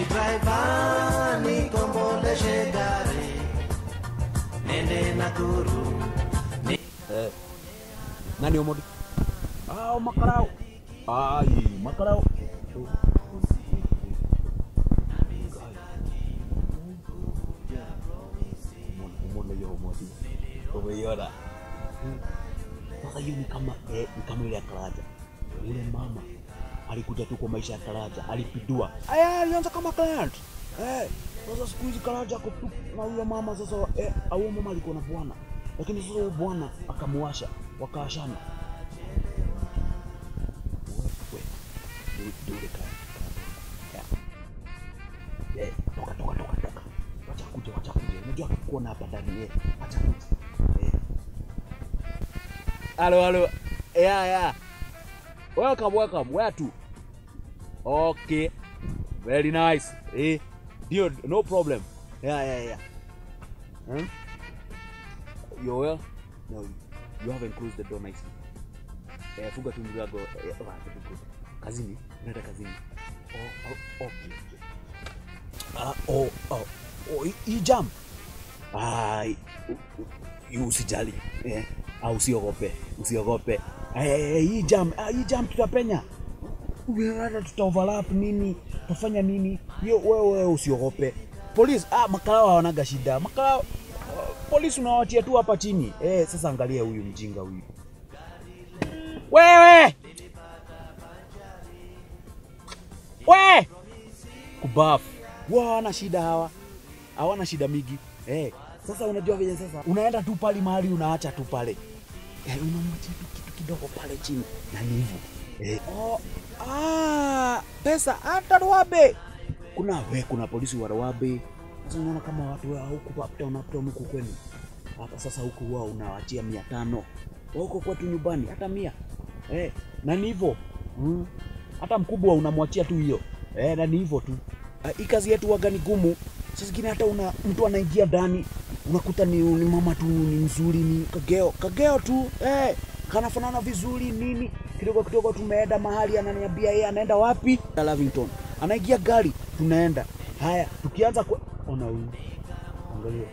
driver nikomboleshe gari nende Nakuru Eh. Nani Omodi? Ah, makarao. Ai, makarao. Umeona hiyo Omodi? Umeiona? Sasa hiyo ni kama eh, ni kama ile ya Karaja. Yule mama alikuja tu kwa maisha ya Karaja, alipindua. Aya, alianza kama client. Eh, sasa siku hizi Karaja ako tu na yule mama sasa eh, au mama alikuwa na bwana. Lakini sasa huyo bwana akamuasha, wakaashana. Wewe, du- dule ka- ka- Eh, toka toka toka toka. Wacha kuja, wacha kuja. Unajua kuona hapa ndani eh. Wacha kuja. Eh. Halo halo. Yeah yeah. Welcome welcome. Where to? Okay. Very nice. Eh. Deal, no problem. Yeah yeah yeah. Hmm? You're well? No, you haven't closed the door nicely. Eh, funga tu mlango. Eh, wacha tu. Kazini? Unaenda kazini? Oh, oh, okay, okay. Ah, oh, oh, oh, hii- hii jam. Ai, u- u- usijali. Eh, ah, usiogope, usiogope. Eh, hii jam, ah, hii jam tutapenya. Hata tuta overlap nini? Tufanya nini? Hiyo wewe wewe usiogope. Polisi, ah, makarao hawanaga shida. Makarao polisi unawatia tu hapa chini. Eh, sasa angalia huyu mjinga huyu. Wewe! We! Kubafu. Wao hawana shida hawa. Hawana shida migi. Eh, sasa unajua vile sasa unaenda tu pale mahali unaacha tu pale. Eh, unamwachia tu kitu kidogo pale chini. Na ni hivyo. Eh. Oh, ah, pesa hata Ruabe. Kuna we, kuna polisi wa Ruabe. Sasa unaona kama watu wa huku uptown uptown huku kwenu. Hapa sasa huku huwa unawachia mia tano. Huko kwetu nyumbani hata mia. Eh, na ni hivyo. Mm. Hata mkubwa unamwachia tu hiyo. Eh, na ni hivyo tu. Ah, Hii kazi yetu waga ni gumu. Sasa zingine hata una mtu anaingia ndani unakuta ni, ni mama tu ni mzuri ni kageo kageo tu eh, kanafanana vizuri nini kidogo kidogo tumeenda mahali ananiambia yeye anaenda wapi Lavington anaingia gari tunaenda haya tukianza kwa ona huyu angalia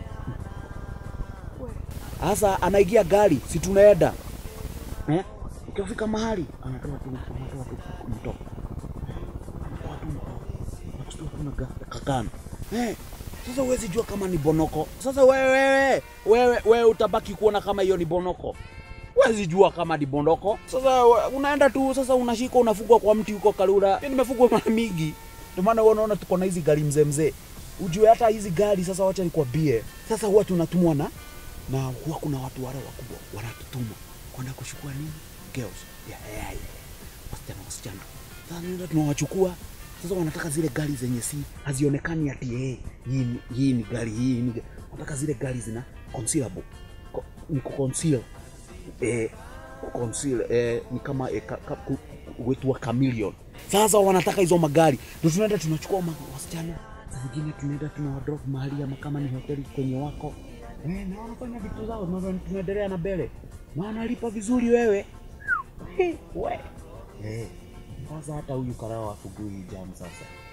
sasa anaingia gari si tunaenda eh? ukifika mahali anatoa tu anatoa tu mto anatoa tu mto anachukua tu na ga- kakana eh? Sasa huwezi jua kama ni bonoko. Sasa wewe wewe wewe wewe utabaki kuona kama hiyo ni bonoko. Huwezi jua kama ni bonoko. Sasa we- unaenda tu sasa unashika unafugwa kwa mti huko Karura. Mimi nimefugwa mara mingi. Ndio maana wewe unaona tuko na hizi gari mzee mzee. Ujue hata hizi gari sasa, wacha nikwambie. Sasa huwa tunatumwa na na huwa kuna watu wale wakubwa wanatutuma kwenda kuchukua nini? Girls. Yeah, yeah, yeah. Wasichana wasichana. Sasa ndio tunawachukua sasa wanataka zile gari zenye si hazionekani ati eh, hii ni- hii ni gari hii ni ga- wanataka zile gari zina concealable Ko, ni kuconceal eh, kuconceal eh, ni kama eh, ka, ka, ku, wetu wa chameleon. Sasa wanataka hizo magari, ndio tunaenda tunachukua ma- wasichana, saa zingine tunaenda tunawadrop mahali ama kama ni hoteli kwenye wako eh, na wanafanya vitu zao, na tunaendelea na mbele na wanalipa vizuri wewe He, we eh. Sasa hata huyu karao afugui jam sasa